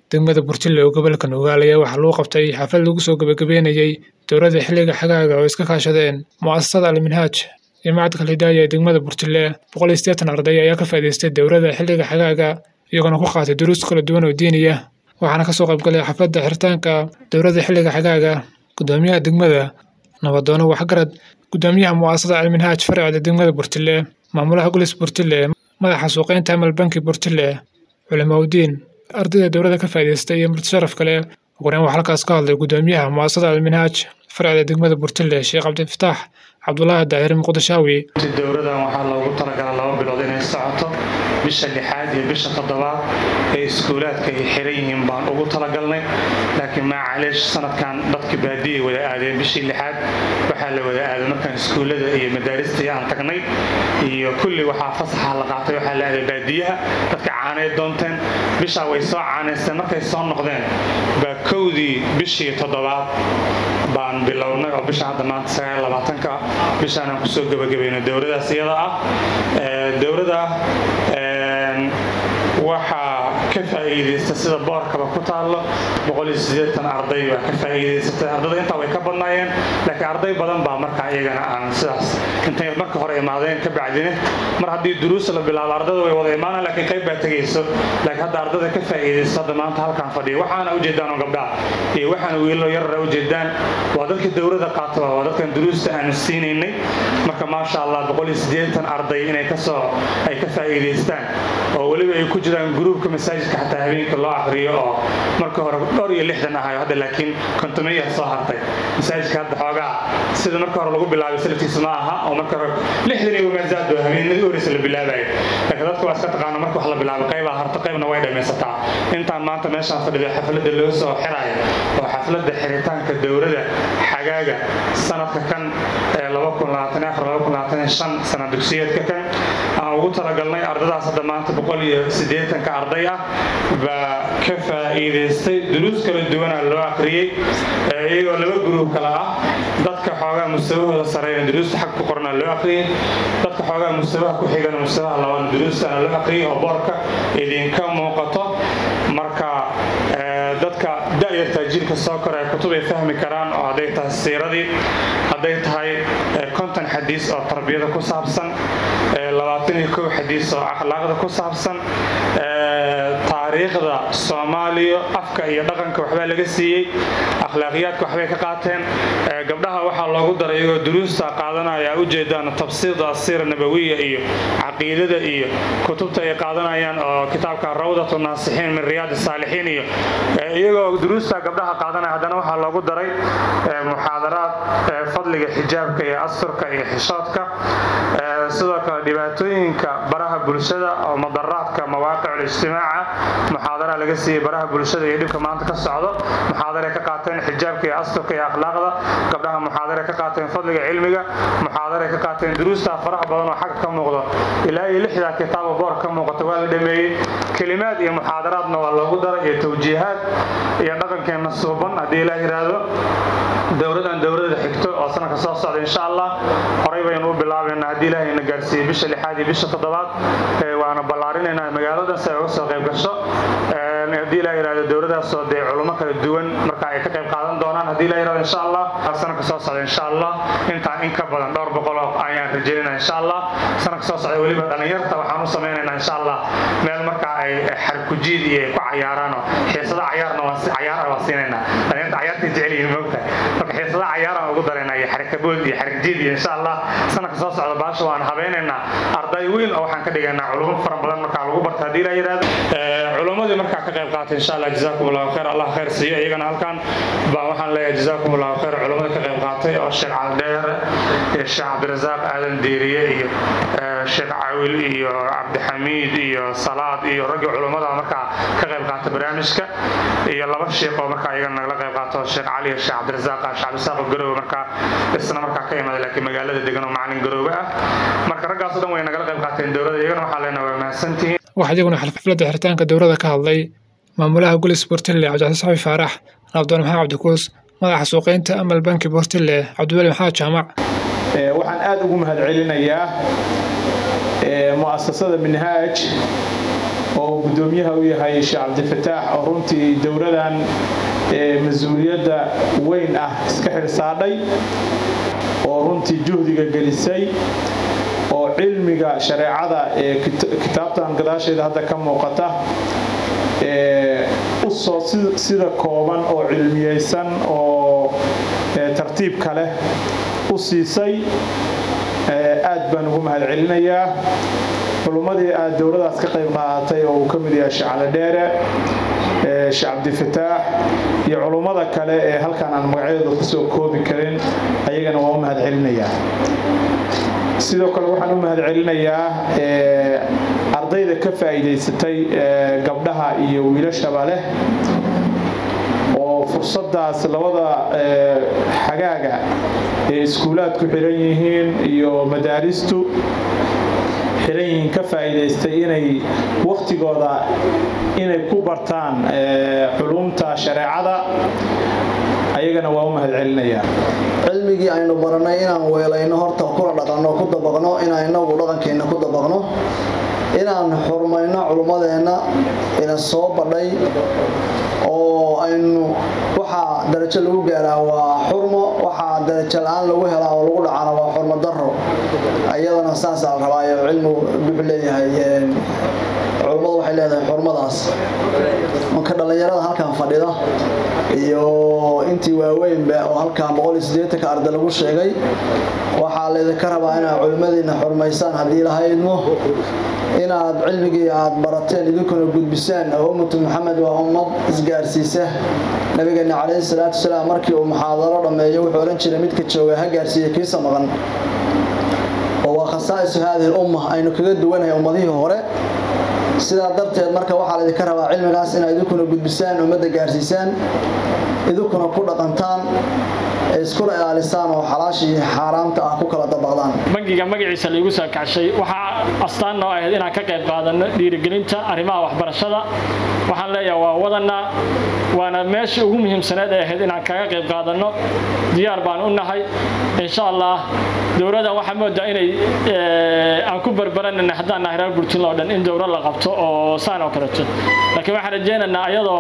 degmada burtile oo gobolka nugaal ayaa waxaa lagu qabtay xaflad lagu soo gabagabeynayey dowladda xilliga xagaaga oo iska kaashadeen mu'asasada alminhaaj iyo macadka hidaaya ee degmada burtile boqol iyo siddeetan arday ayaa ka faa'iidaystay dowladda xilliga xagaaga iyagoona ku qaatay duruus kala duwan oo diiniya waxaana kasoo qaybgalay xafladda xiritaanka dowladda xilliga xagaaga gudoomiyaha degmada nabadoono waxgarad gudoomiyaha mu'asasada alminhaaj farcida degmada burtile maamulaha gulis burtile madaxa suuqeynta amal banki burtile culimaudiin ardayda dowladda ka faa'iidaystay iyo murti sharaf kale ugureyn waxaa halkaas ka hadlay gudoomiyaha mu'asasada alminhaaj farcida degmada burtile sheekh cabdifataax cabdulaahi daahir muqdishaawi dowladan waxaa loogu talagalaa laba bilood inay socoto bisha lixaad iyo bisha toddobaad ee iskuulaadka ay xiran yihiin baan ugu talagalnay laakiin maacaleesh sanadkan dadka baadiyay wada aadeen bishii lixaad waxaa la wada aaday markaan iskuullada iyo madaaristii aan tagnay iyo kulli waxaa fasaxa la qaatay waxaa la aaday baadiyaha dadka caanay doonteen bishaa way soo caanaysteen markay soo noqdeen baa kowdii bishii toddobaad baan bilownay oo bisha hadda maanta sagaal labaatanka bishaanaan kusoo gebagabayno dowladaas iyada ah dowlada waxaa ka faa'iidaysta sida boorkaba ku taallo arday baa ka faa'iidaysatay ardada intaa way ka badnaayeen laakiin arday badan baa markaa iyagana aan sidaas intay marka hore imaadeen ka bacdine mar haddii duruus la bilaabo ardada way wada imaanaan laakiin qayb baa tegayso laakiin hadda ardada ka faa'iidaysto hadda maanta halkaan fadhiya waxaana ujeedaan oo gabdhaha iyo waxaana wiilalo yarara ujeedaan waa dadka dowladda qaataba waa dadkan duruusta aanu siinaynay marka maasha allah arday inay kasoo ay ka faa'iidaystaan oo weliba ay ku jiraan gruubka masaajidka xataa habeenka loo aqriyo oo marka hore dhowr iyo lixdan ahayo hadda laakiin kontomeya soo hartay masaajidka hadda xoogaa sida marka hore lagu bilaabay salafkiisa ma aha oo marka hore lixdan iyo wamaazaad oo habeenadii horeysa la bilaabayo laakiin dadka waa iska taqaana marka wax la bilaabay qaybaa harta qaybna way dhammaysataa intaan maanta meeshaan fadhido xafladda loo soo xirayo oo xafladda xiritaanka dowladda xagaaga sanadka kan ee sana dugsiyeedka kan aan ugu talagalnay ardadaas hadda maanta boqol iyo siddeetanka arday ah baa ka faa'iidaystay duruus kala duwana loo aqriyey iyagoo laba gruub kale ah dadka xoogaa mustawahooda sareeyana duruusta xag ku qorna loo aqriyey dadka xoogaa mustawaha ku xigana mustawaha labaadna duruustana loo aqriyey oo boorka idinka muuqato marka dadka da'yarta jiilka soo kora ee kutub ay fahmi karaan oo hadday tahay siiradii hadday tahay konton xadiis oo tarbiyada ku saabsan labaatan iyo kow xadiis oo akhlaaqda ku saabsan taariikhda soomaaliya afka iyo dhaqanka waxbaa laga siiyey akhlaaqiyaadka waxbay ka qaateen gabdhaha waxaa loogu daray iyagoo duruusta qaadanaya ujeedaan tafsiirda asiira nabawiya iyo caqiidada iyo kutubta ay qaadanayaan oo kitaabka rawdatu naasixiin min riyaad saalixiin iyo iyagoo duruusta gabdhaha qaadanaya haddana waxaa loogu daray muxaadaraad fadliga xijaabka iyo asturka iyo xishoodka sidoo kale dhibaatooyinka baraha bulshada oo madaraadka mawaaqic ijtimaaca muxaadara laga siiyey baraha bulshada iyo dhibka maanta ka socdo muxaadaray ka qaateen xijaabka iyo asturka iyo akhlaaqda gabdhaha muxaadaray ka qaateen fadliga cilmiga muxaadaray ka qaateen duruusta faraha badan oo xagga ka muuqdo ilaa iyo lixdaa kitaabo boor ka muuqata waa la dhameeyey kelimaad iyo muxaadaraadna waa loogu daray iyo tawjiihaad iyo dhaqankeenna suuban haddii ilaa yidhaahdo dowladan dowladda xigto oo sanadka soo socda insha allah horay baynu u bilaabaynaa haddii ilaahay na gaarsiiyey bisha lixaad iyo bisha toddobaad waana ballaarinaynaa magaaladan si ay uga soo qayb gasho haddii ilaa yidhahdo dowladaasoo dee culummo kala duwan marka ay ka qayb qaadan doonaan haddii ilaa yidhahdo insha allah sanadka soo socda insha allah intaan in ka badan dhowr boqol oo ayaan rajaynayna insha allah sanadka soo socda weliba dhallinyarta waxaan u samaynaynaa insha allah meel marka ay xarkujiid iyo ay ku cayaaraanoo xiisada cayaarna cayaara waa siinaynaa dhallinyarta cayaartay jecel yihiin moogtahay marka xiisada cayaaraan ugu daraynaa iyo xarikabood iyo xarigjiid iyo insha allah sanadka soo socda baasha waan habeynaynaa arday weyn oo waxaan ka dhigaynaa culumo fara badan markaa lagu barta haddii ilaa yidhahdo culummadii markaa ka qayb qaatay insha allah jazaakum allahu khayr allah khayr siiyo iyagana halkan baan waxaan leeyahay jazaakum allahu khayr culummada ka qayb qaatay oo sheekh caldheere iyo sheekh cabdirasaaq aadan diiriye iyo sheekh cawil iyo cabdixamiid iyo salaad iyo raggii culummada markaa ka qayb qaatay barnaamijka iyo laba sheekh oo markaa iyagana nagala qayb qaato sheekh cali iyo sheekh cabdirasaaq sheekh cabdirasaaq oo garoowe markaa isna markaa ka imaada laakiin magaalada degan oo macalin garoowe ah marka raggaasoo dhan way nagala qayb qaateen dowladda iyagana waxaa leenahay waa mahadsantihiin waxaa iyaguna xafladda xiritaanka dowladda ka hadlay maamulaha gulis bortille cabdicasiis xabi faarax nabdoon maxamed cabdikuus madaxa suuqeynta amal banki bortille cabdiweli maxamed jaamac waxaan aada ugu mahadcelinayaa mu'asasada minhaaj oo guddoomiyaha u yahay sheekh cabdifataax oo runtii dowladan mas-uuliyadda weyn ah iska xilsaadhay oo runtii juhdiga gelisay oo cilmiga shareecada ee kitaabtan gadaasheeda hadda ka muuqata usoo sida kooban oo cilmiyeysan oo tartiibka leh u siisay aad baan ugu mahad celinayaa culummadii aad dowladaas ka qayb qaadatay oo uu ka mid yahay shacale dheere sheekh cabdifataax iyo culummada kale ee halkan aan magacyadooda kusoo koobi karin ayagana waa u mahad celinayaa sidoo kale waxaan u mahad celinayaa ardayda ka faa'iidaysatay gabdhaha iyo wiilashaba leh oo fursadaas labada xagaaga ee iskuulaadku xiran yihiin iyo madaaristu xiran yihiin ka faa'iidaystay inay wakhtigooda inay ku bartaan culumta shareecada ayagana waa u mahad celinayaa cilmigii aynu barannay inaan weelayno horta kula dhaqanno ku dabaqno inaan inagu dhaqankeenna ku dabaqno inaan xurmayno culummadeenna ina soo badhay oo aynu waxaa darajo lagu gaaraa waa xurmo waxaa darajo la-aan lagu helaa oo lagu dhacana waa xurmo daro iyadana saasaa la rabaayo cilmigu wuxuu leeyahay culummadu waxay leedahay xurmadaas marka dhallinyarada halkan fadhida iyo intii waaweynba oo halkan boqoliyosiddeetanka arda lagu sheegay waxaa laydinka rabaa inaad culimmadiina xurmaysaan haddii lahaydmo inaad cilmigii aad barateen idinkuna gudbisaan oo ummatu maxamed waa ummad isgaarsiisa nabigeena calayhi salaatu wasalaam markii uu muxaadaro dhammeeyo wuxuu odhan jiray midka jooga ha gaarsiiya kiisa maqan oo waa khasaa'isu haadihi lumma aynu kaga duwanahay ummadihii hore sidaa darteed marka waxaa laydinka rabaa cilmigaas inaad idinkuna gudbisaan ummadda gaarsiisaan idinkuna ku dhaqantaan iskuna ilaalisaan oo xalaashii xaaraamta ah ku kala dabaqdaan bangiga magaciisa laigu soo kacshay waxaa astaan noo ahayd inaan ka qayb qaadano dhiirigelinta arrimaha waxbarashada waxaan leeyahay waa wadanaa waana meeshii ugu muhiimsaneed ay ahayd inaan kaga qayb qaadanno diyaar baan u nahay insha allah dowladdan waxaa moodaa inay aan ku barbaranana haddaan nahay reer burtland oo dhan in dowlad la qabto oo saan oo kaleeto laakiin waxaan rajaynaynaa ayadoo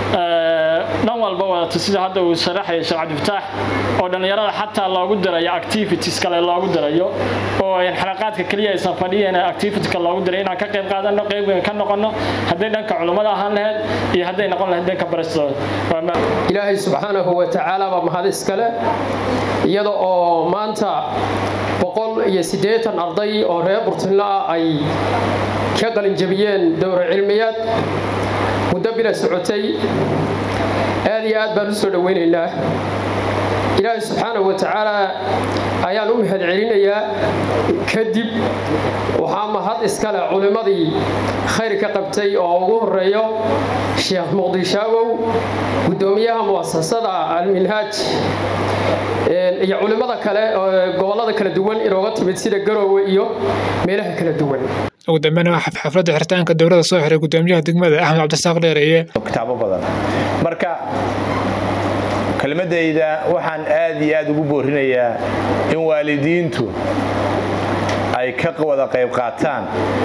dhan walba wadato sida hadda uu sharaxaya sheekh cabdifataax oo dhallinyarada xataa loogu dirayo activities kale loogu dirayo oo xalaqaadka keliya aysan fadhiyen activityka loogu diray inaan ka qayb qaadano qayb weyn ka noqono hadday dhanka culummada ahaan lahayd iyo hadday noqon lahayd dhanka barastooda ilaahay subxaanahu wa tacaala baa mahad iskale iyada oo maanta boqol iyo siddeetan arday oo reer burtinlo ah ay ka qalinjabiyeen dowra cilmiyaad muddo bila socotay aad iyo aad baan u soo dhowaynaynaa ilaahay subxaanahu wa tacaala ayaan u mahad celinayaa kadib waxaa mahad iskale culimmadii khayr ka qabtay oo ugu horeeyo sheekh muqdishaawow guddoomiyaha mu'asasada alminhaaj iyo culimmada kale gobollada kala duwan inooga timid sida garoowe iyo meelaha kala duwan ugu dambeyn waa xafladda xiritaanka dowladda soo xiray guddoomiyaha degmada axmed cabdisaaq dheereeye kitaabo badan marka kelmadayda waxaan aad iyo aad ugu boorinayaa in waalidiintu ay ka wada qayb qaataan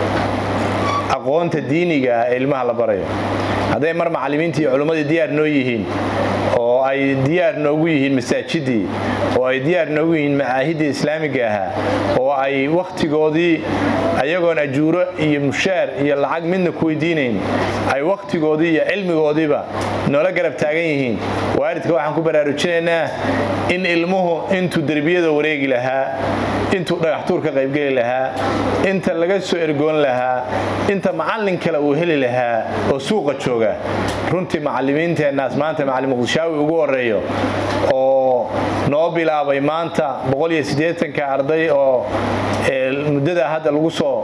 aqoonta diiniga ee ilmaha la barayo hadday mar macallimiintii iyo culummadii diyaar noo yihiin oo ay diyaar noogu yihiin masaajidii oo ay diyaar noogu yihiin macaahiddii islaamiga ahaa oo ay wakhtigoodii ayagoon ajuuro iyo mushaar iyo lacag midna ku weydiinayn ay wakhtigoodii iyo cilmigoodiiba noola garab taagan yihiin waalidka waxaan ku baraarujinaynaa in ilmuhu intuu derbiyada wareegi lahaa intuu dhagaxtuur ka qaybgeli lahaa inta laga soo ergoon lahaa inta macallin kale uu heli lahaa oo suuqa jooga runtii macallimiinteennaas maanta macallin muqdishaawi ugu horeeyo oo noo bilaabay maanta ka arday oo muddada hadda lagu soo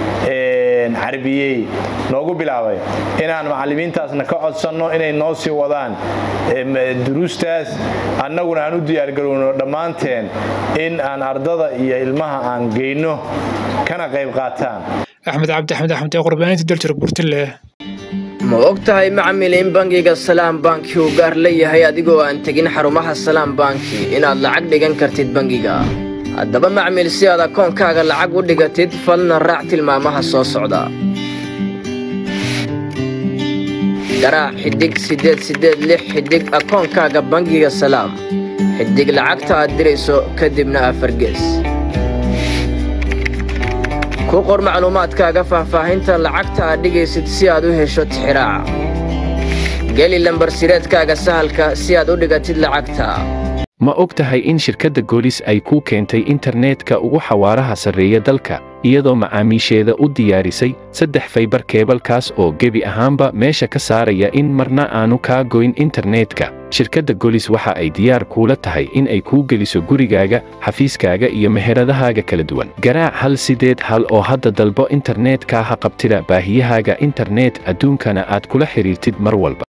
carbiyey noogu bilaabay inaan macallimiintaasna ka codsanno inay noo sii wadaan duruustaas annaguna aan u diyaargarowno dhammaanteen in aan ardada iyo ilmaha aan geyno kana qayb qaataan axmed cabdi axmed axmed ee qurbaaninta daljir burtile ma og tahay macmil in bangiga salaam banki uu gaar leeyahay adigoo aan tegin xarumaha salaam banki inaad lacag dhigan kartid bangiga haddaba macmil si aad akoonkaaga lacag u dhigatid falna raac tilmaamaha soo socda garaac xidig siddeed siddeed lix xidig akoonkaaga bangiga salaam xidig lacagta aad dirayso kadibna afargees ku qor macluumaadkaaga faahfaahinta lacagta aad dhigaysid si aad u hesho tixiraaca geli lambarsireedkaaga sahalka si aad u dhigatid lacagta ma og tahay in shirkadda goolis ay kuu keentay internetka ugu xawaaraha sarreeya dalka iyadoo macaamiisheeda u diyaarisay saddex faybar keebalkaas oo gebi ahaanba meesha ka saaraya in marna aanu kaa goyn internetka shirkadda golis waxa ay diyaar kuula tahay in ay kuu geliso gurigaaga xafiiskaaga iyo meheradahaaga kala duwan garaac hal sideed hal oo hadda dalbo internetka ha qabtida baahiyahaaga internet adduunkana aad kula xidhiirtid mar walba